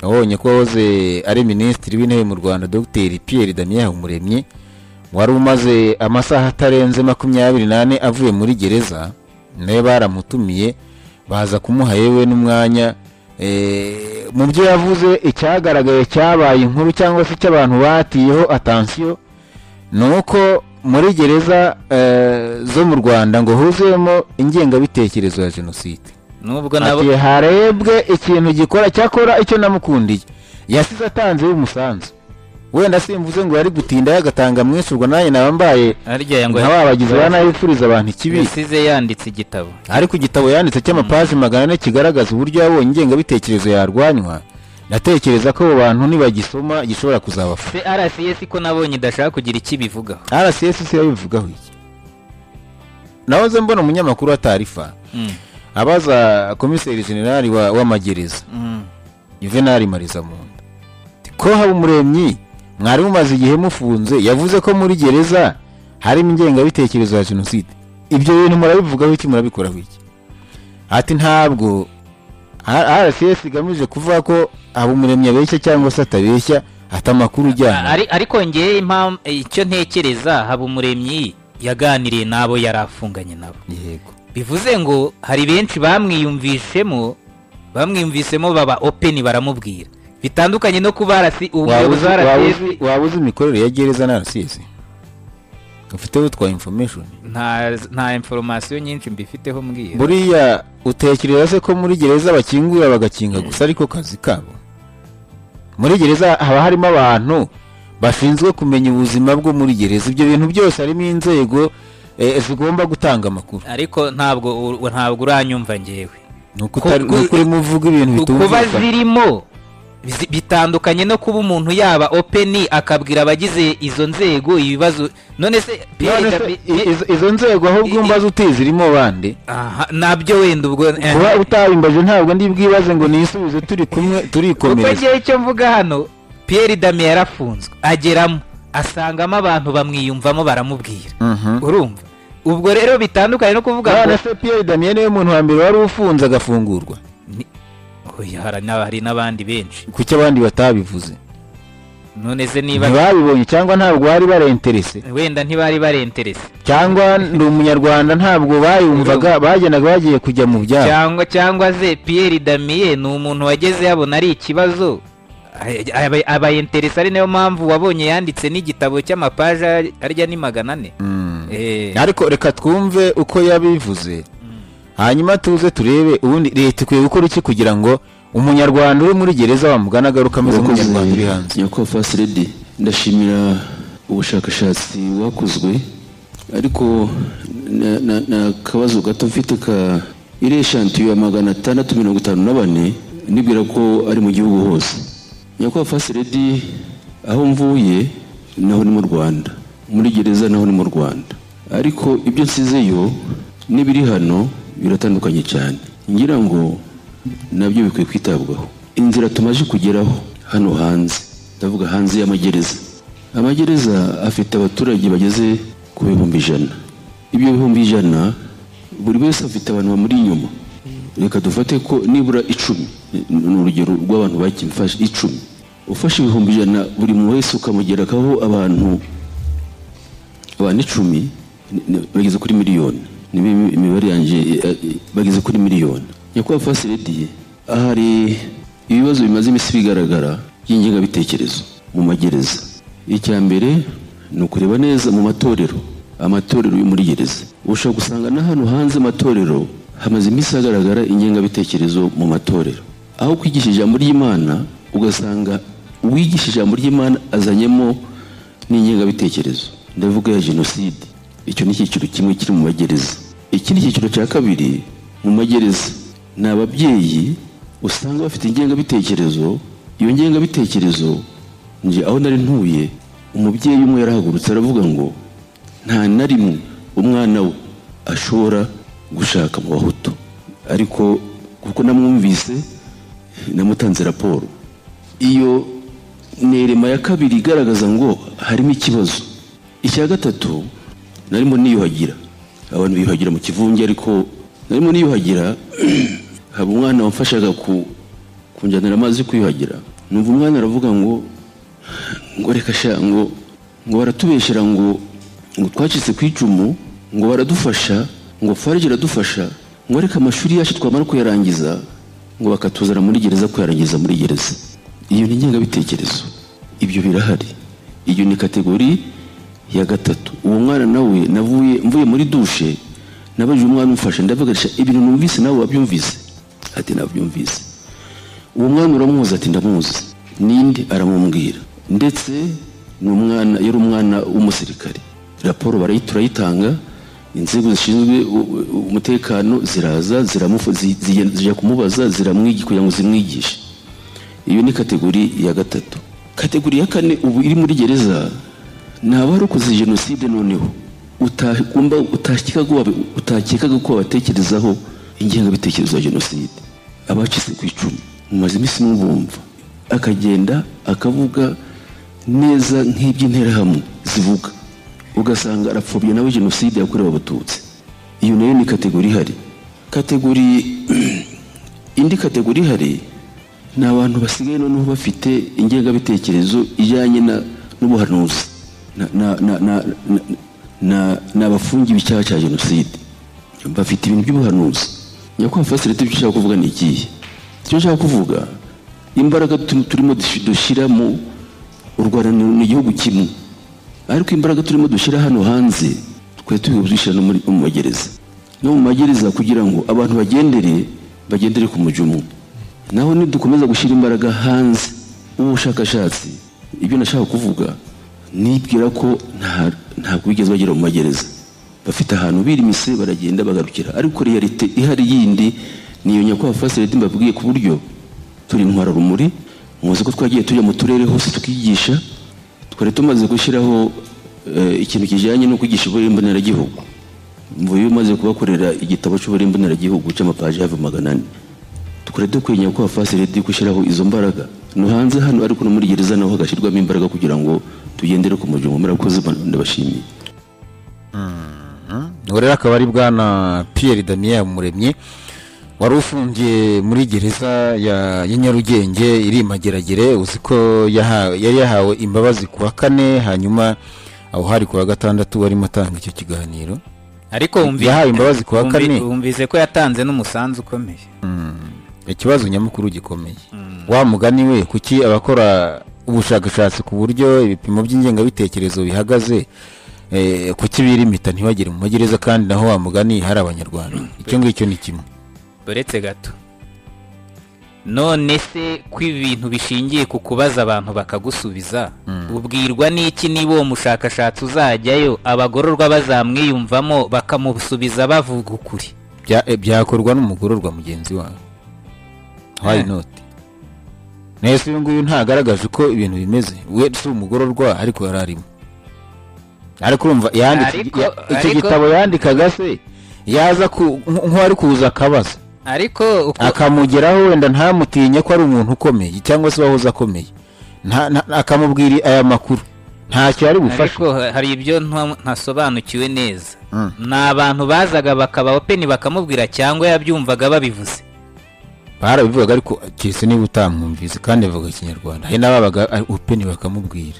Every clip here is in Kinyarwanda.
wabonye ko wahoze ari minisitiri w'intebe mu rwanda dogiteri pierre damien umuremyi wari umaze amasaha atarenze makumyabiri n'ane avuye muri gereza nawe baramutumiye baza kumuha yewe n'umwanya eh, mu byo yavuze icyagaragaye cyabaye inkuru cyangwa se icy'abantu batiyeho atansiyo ni uko muri gereza eh, zo mu rwanda ngo huzuyemo ingengabitekerezo ya jenoside nubwo nabo ati harebwe ikintu gikora cyakora icyo namukundiye yasize atanzeho umusanzu wenda simvuze ngo yari gutinda yagatanga mwishurwa nanjye naba mbaye harya ngo nka ba bagizi ba nabi bifuriza abantu ikibi yasize yanditse igitabo ariko igitabo yanditse cy'amapaji magana ane kigaragaza uburyo yabonye ingengabitekerezo yarwanywa ndatekereza ko abo bantu nibagisoma gishobora kuzabafasha se rcs ko nabonye idashaka kugira icyo ibivugaho rcs se yabivugaho iki nahoze mbona umunyamakuru wa tarifa Mm, abaza komiseri generali wa- w'amagereza mm. juvenali marizamunda ko haba umuremyi mwari mumaze igihe mufunze yavuze ko muri gereza harimo ingengabitekerezo ya jenoside ibyo bintu murabivugaho iki murabikoraho iki ati ntabwo rcs igamije kuvuga ko haba umuremyi abeshya cyangwa se atabeshya ati amakuru ujyana Ari- ariko ngewe impamvu icyo ntekereza haba umuremyi yaganiriye n'abo yari afunganye nabo yego bivuze ngo hari benshi bamwiyumvishemo bamwiyumvisemo baba openi baramubwira bitandukanye no kuba arasi waba uzi- ubuyobozi waba RCS uzi- waba uzi imikorere ya gereza na rcs ufite utwa information nta nta inforomasiyo nyinshi mbifiteho mbwira buriya utekereza se ko muri gereza bakingura bagakinga gusa ariko kazi kabo muri gereza haba harimo abantu bashinzwe kumenya ubuzima bwo muri gereza ibyo bintu byose harimo inzego eh, zigomba gutanga amakuru ariko ntabwo u- ntabwo uranyumva ngewe ni uko utari- Ku- ni uko urimo uvuga ibintu kuba bitumvikana zirimo zi- bitandukanye no kuba umuntu yaba openi akabwira abagize izo nzego ibibazo none se None se, David- i- izo- izo nzego ahubwo i- mbaza uti zirimo bande Aha, nabyo wenda ubwo eh, kuba utabimbaje ntabwo ndi bwibaze ngo nisubize turi kumwe kuko turikomereza ngewe icyo mvuga hano Pierre Damien yarafunzwe ageramo asangamo abantu bamwiyumvamo baramubwira Mhm. urumva ubwo rero bitandukanye no kuvuga ngo none se Pierre Damien niwe muntu wa mbere wari ufunze agafungurwa Ni- Oya, hari na- hari n'abandi benshi kuki abandi batabivuze none se niba ntibabibonye cyangwa ntabwo bari barenterese wenda ntibari barenterese cyangwa ndi umunyarwanda ntabwo bayumvaga bagendaga bagiye kujya mu byabo cyangwa cyangwa se Pierre Damien ni umuntu wageze yabona ari ikibazo Ay- aba- abayenteresa ari nayo mpamvu wabonye yanditse n'igitabo cy'amapaji ar- arya ni magana ane Mm. Eh, ariko reka twumve uko yabivuze hanyuma tuze turebe ubundi leta ikwiye gukora iki kugira ngo umunyarwanda uri muri gereza wamugana agaruka ameze nk'umunyarwanda uri hanze nyakubahwa fasi redi ndashimira ubushakashatsi bwakozwe ariko na- na- na akabazo gato mfite ka iriya shantiyo ya magana atandatu mirongo itanu na bane nibwira ko ari mu gihugu hose nyakubahwa fasi redi aho mvuye naho ni mu rwanda muri gereza naho ni mu rwanda ariko ibyo nsizeyo n'ibiri hano biratandukanye cyane ngira ngo nabyo bikwiye kwitabwaho inzira tumaze kugeraho hano hanze ndavuga hanze y'amagereza amagereza afite abaturage bageze ku bihumbi ijana ibyo bihumbi ijana buri wese afite abantu bamuri inyuma reka dufate ko nibura icumi ni urugero rw'abantu bakimfashe icumi ufashe ibihumbi ijana buri muntu wese ukamugerekaho abantu abantu icumi ni- ni- bageze kuri miliyoni niba imi- imibare yanjye eh, eh, bageze kuri miliyoni nyakubahwa fasilidi hari ibibazo bimaze iminsi bigaragara by'ingengabitekerezo mu magereza icya mbere ni ukureba neza mu matorero amatorero yo muri gereza ushobora gusanga na hano hanze amatorero hamaze iminsi hagaragara ingengabitekerezo mu matorero aho kwigisha ijambo ry'imana ugasanga uwigisha ijambo ry'imana azanyemo n'ingengabitekerezo ndavuga ya jenoside icyo ni icyiciro kimwe kiri mu magereza ikindi cyiciro cya kabiri mu magereza ni ababyeyi usanga bafite ingengabitekerezo iyo ngengabitekerezo nje aho nari ntuye umubyeyi umwe yarahagurutse aravuga ngo nta na rimwe umwana we ashobora gushaka mu bahutu ariko kuko namwumvise namutanze raporo iyo nerema ya kabiri igaragaza ngo harimo ikibazo icya gatatu narimo niyuhagira abantu biyuhagira mu kivunge ariko narimo niyuhagira haba umwana wamfashaga ku kunjyanira amazi kwiyuhagira numva umwana aravuga ngo ngo reka sha ngo ngo baratubeshyira ngo ngo twacitse ku icumu ngo baradufasha ngo farg iradufasha ngo reka amashuri yacu twamara kuyarangiza ngo bakatuzana muri gereza kuyarangiza muri gereza iyo ni ingengabitekerezo ibyo birahari iyo ni kategori ya gatatu uwo mwana nawe navuye mvuye muri dushe nabajije umwana umfashe ndavuga ati, ibintu numvise nawe wabyumvise ati nabyumvise uwo mwana uramuzi ati ndamuzi ninde aramubwira ndetse ni umwana yari umwana w'umusirikare raporo barayi- turayitanga inzego zishinzwe u- u- umutekano ziraza ziramufu- zi- zigen- zijya kumubaza ziramwigisha kugira ngo zimwigishe iyo ni kategori ya gatatu kategori ya kane ubu iri muri gereza ni abarokoze jenoside noneho utagomba utakekaga wab- utakekaga ko wabatekerezaho ingengabitekerezo ya jenoside abacitse ku icumu mumaze iminsi mubumva akagenda akavuga neza nk'iby'interahamwe zivuga ugasanga arapfobya nawe jenoside yakorewe abatutsi iyo nayo ni kategori ihari kategori indi kategori ihari ni abantu basigaye noneho bafite ingengabitekerezo ijyanye na- n'ubuhanuzi Na- na- na- na- na- na- ni abafungiwe icyaha cya jenoside bafite ibintu by'ubuhanuzi nyakubahwa fasirite ibyo ushaka kuvuga ni ikihe icyo nshaka kuvuga imbaraga tu- turimo dushi- dushyira mu u rwanda ni ni igihugu kimwe ariko imbaraga turimo dushyira hano hanze twari turi kuzishyira no muri- mu magereza no mu magereza kugira ngo abantu bagendere bagendere ku mujyo umwe naho nidukomeza gushyira imbaraga hanze ubushakashatsi ibyo nashaka kuvuga nibwira ko nta- ntabwo bigeze bagera mu magereza bafite ahantu birimise baragenda bagarukira ariko realite ihari yindi ni iyo nyakubahwa fasilite mbabwiye ku buryo turi intwararumuri muzi ko twagiye tujya mu turere hose tukigisha twari tumaze gushyiraho eh, ikintu kijyanye no kwigisha uburere mboneragihugu mvuye umaze kubakorera igitabo cy'uburere mboneragihugu cy'amapaji hafi magana ane tukore dukwiriye ko fasilite gushyiraho izo mbaraga no hanze hano ariko no muri gereza naho hagashyirwamo imbaraga kugira ngo tugendere ku mujyo murakoze bana, ndabashimiye ubu rero akaba ari bwana Pierre Damien Muremye wari ufungiye muri gereza ya ya Nyarugenge iri i Mageragere uzi ko yaha- yari yahawe imbabazi ku wa kane hanyuma aho hari ku wa gatandatu warimo atanga icyo kiganiro ariko wumvi- Yahawe imbabazi ku wa wumvi- kane. wumvise ko yatanze n'umusanzu ukomeye ikibazo nyamukuru gikomeye wa mugani we kuki abakora ubushakashatsi ku buryo ibipimo by'ingengabitekerezo bihagaze eh, kuki birimita ntibagere mu magereza kandi naho wa mugani hari abanyarwanda icyo ngicyo ni kimwe uretse gato none se ko ibintu bishingiye ku kubaza abantu bakagusubiza ubwirwa n'iki niba uwo mushakashatsi uzajyayo abagororwa bazamwiyumvamo bakamusubiza bavuga ukuri Bya- eh, byakorwa n'umugororwa mugenzi wawe wayi noti nahise uyu nguyu ntagaragaje uko ibintu bimeze we si umugororwa ariko yari arimo ariko urumva yanditse Ariko- ya- icyo ariko- gitabo yandikaga se yaza ku- nk- nk'uwari kuza akabaza ariko uko akamugeraho wenda ntamutinye ko ari umuntu ukomeye cyangwa se wahoze akomeye Nta- nta- akamubwira aya makuru ntacyo yari bufashe ariko ha- hari ibyo nta- ntasobanukiwe neza Mm. ni abantu bazaga bakaba openi bakamubwira cyangwa yabyumvaga babivuze barabivugaga ariko keretse niba utamwumvise kandi avuga ikinyarwanda hari n'ababaga ari upeni bakamubwira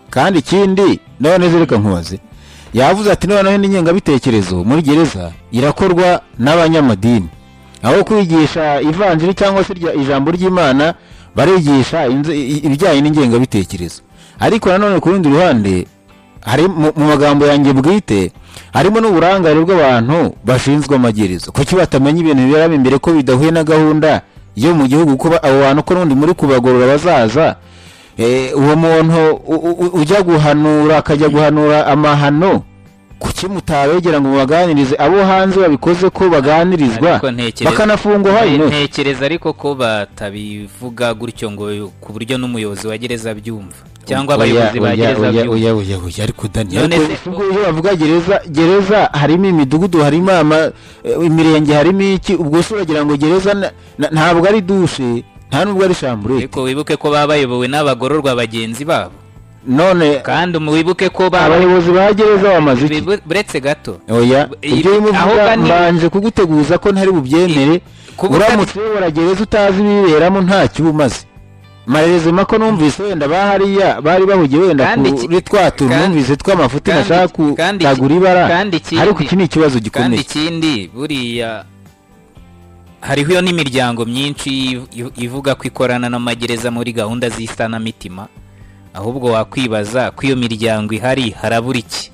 kandi ikindi none se reka nkubaze yavuze ati noneho n'ingengabitekerezo muri gereza irakorwa n'abanyamadini aho kwigisha ivanjiri cyangwa se irya- ijambo ry'imana barigisha inze- i- i- ibijyanye n'ingengabitekerezo ariko nanone ku rundi ruhande hari mu mu magambo yanjye bwite harimo n'uburangare bw'abantu bashinzwe amagereza kuki batamenya ibintu biberamo imbere ko bidahuye na gahunda yo mu gihugu ko ba- abo bantu ko n'undi muri kubagorora bazaza Eh, uwo muntu u- u- u- ujya guhanura akajya guhanura amahano kuki mutabegera ngo mubaganirize abo hanze babikoze ko baganirizwa Ariko ntekereza- bakanafungwa wayi noti ntekereza ariko ko batabivuga gutyo ngo ku buryo n'umuyobozi wa gereza abyumva cyangwa abayobozi ba Oya, gereza oya, abyumva oya, oya, oya, ariko dani None ariko se- ubwo iyo bavuga gereza gereza harimo imidugudu harimo ama- eh, imirenge harimo iki ubwo se uragira ngo gereza na- na- ntabwo ari dushe nta nubwo ari shamburete ariko wibuke ko baba bayobowe n'abagororwa bagenzi babo none kandi wibuke ko ba abayobozi ba gereza bamaze iki bibu- buretse gato oya iyi- ibyo urimo aho uvuga bani- mbanje kuguteguza ko ntari bubyemere kuba utari- uramutse uyobora gereza utazi ibiberamo ntacyo uba umaze marerezima ko numvise wenda bahariya bari bahugiye wenda Kandi iki- kuri twa tuntu kandi- numvise tw'amafuti kandi- nashaka kandi iki- kutagura ibara kandi ikindi- ariko iki ni ikibazo kandi gikomeye ikindi buriya hariho iyo n'imiryango myinshi iv- iv- ivuga ko ikorana n'amagereza muri gahunda z'isanamitima ahubwo wakwibaza ko iyo miryango ihari harabura iki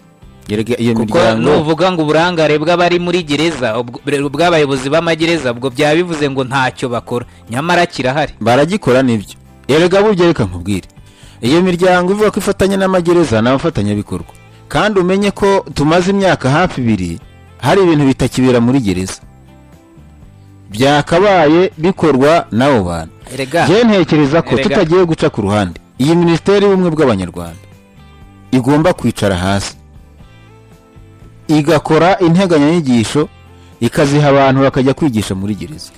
Yerega iyo kuko miryango nuvuga ngo uburangare bw'abari muri gereza ubwo- bw'abayobozi b'amagereza ubwo byaba bivuze ngo ntacyo bakora nyamara kirahari baragikora nibyo erega burya reka nkubwire iyo miryango ivuga ko ifatanya n'amagereza ni abafatanyabikorwa kandi umenye ko tumaze imyaka hafi ibiri hari ibintu bitakibera muri gereza byakabaye bikorwa n'abo bantu erega njyewe ntekereza ko Erega. tutagiye guca ku ruhande iyi minisiteri y'ubumwe bw'abanyarwanda igomba kwicara hasi igakora integanyanyigisho ikaziha abantu bakajya kwigisha muri gereza